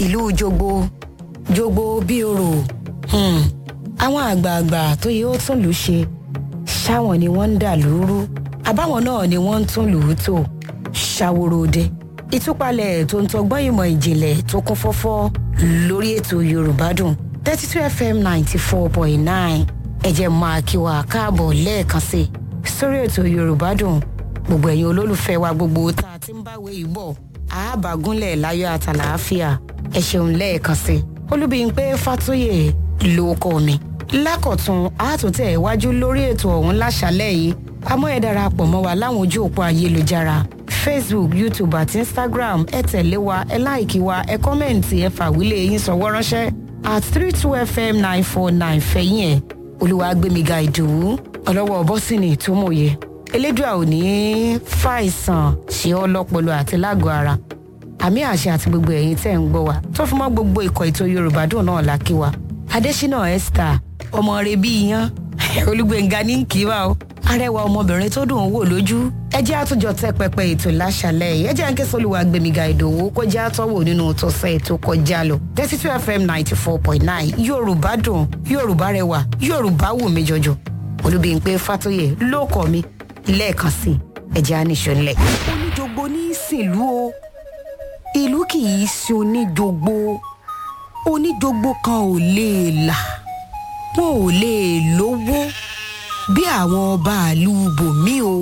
ìlú jogbo jogbo bí orò hmm. àwọn àgbààgbà tó yẹ ó tún lù ú ṣe ṣáwọn ni wọ́n ń dà lóru àbáwọn náà ni wọ́n ń tún lù ú tò ṣàwòròde ìtúpalẹ̀ tó ń tọgbọ́n ìmọ̀ ìjìnlẹ̀ tó kún fọ́fọ́ lórí ètò yorùbá dùn thirty two fm ninety four point nine ẹ̀jẹ̀ máa kí wa káàbọ̀ lẹ́ẹ̀kan sí i sórí ètò yorùbá dùn gbogbo ẹ̀yin olólùfẹ́ wa gbogbo tá a ti ń báwé yìí bọ̀ àábàgúnlẹ̀ láyọ̀ àtàlàáfíà ẹ ṣeun lẹ́ẹ̀kan sí i olúbíyìnpé fàtúyè ló kọ́ mi lákọ̀tún àtúntẹ̀ iwájú lórí ètò ọ̀hún láṣálẹ̀ yìí àmọ́ ẹ darapọ̀ mọ́ wa láwọn ojú òpó ayélujára facebook youtube àti instagram ẹ tẹ̀lé wa ẹ láìkí wa ẹ kọ́mẹ̀ǹtì ẹ fàwílẹ̀ yín sọ̀wọ́ ránṣẹ́ at three two fm nine four nine fẹ̀yìn ẹ̀ olúwàgbẹ̀míga ìdòwú ọlọ́wọ́ bọ́sìnì tó mòye elédùà ò ní fàìsàn ṣe ọ́ lọ́pọlọ àti lágọ̀ọ́ ara àmì àṣẹ àti gbogbo ẹ̀yin tẹ́ ń gbọ́ wa tó fi mọ́ gbogbo ikọ̀ ètò yorùbá dùn náà lákì wa adésínà esther ọmọ rẹ bí iyán olúgbẹ̀ngà ní kíwá o arẹwà ọmọbìnrin tó dùn ún wò lójú ẹ jẹ́ àtúnjọ tẹ́ pẹpẹ ètò láṣálẹ̀ yìí ẹ jẹ́ àǹkẹ́ sọ́lùwà gbẹ̀míga ìdòwú kó jẹ́ àtọ́wò nínú tọ́sẹ̀ ètò kọjá lọ thirty two fm ninety four point nine yorùbá dùn yorùbá rẹwà yorùbá wù mí jọjọ olúbíyìnpé fàtóyè ló kọ́ mi lẹ́ẹ̀kan sí ẹ jẹ́ àníṣó ńlẹ̀. oníjogbo ní í sìnlú o ìlú kì í sin oníjogbo oníjogbo kan ò lè là wọn ò lè lówó bí àwọn ọba àlù bòmí o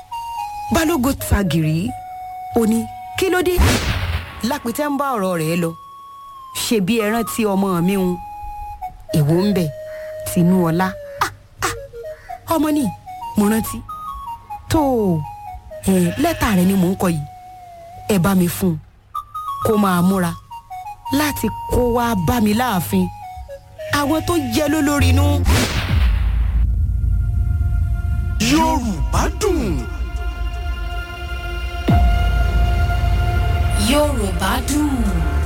balógun tagìrì ó ní kí ló dé lápẹtẹ ń bá ọ̀rọ̀ rẹ̀ lọ ṣe bí ẹran tí ọmọ mi ń èwo ń bẹ tinú ọlá Ah, ah, ọmọ ni mo rántí tó ẹ lẹ́tà rẹ ni mò ń kọ yìí ẹ bá mi fún un kó máa múra láti kó wá bá mi láàfin àwọn tó jẹ lólórí inú. yorùbá dùn. yorùbá dùn.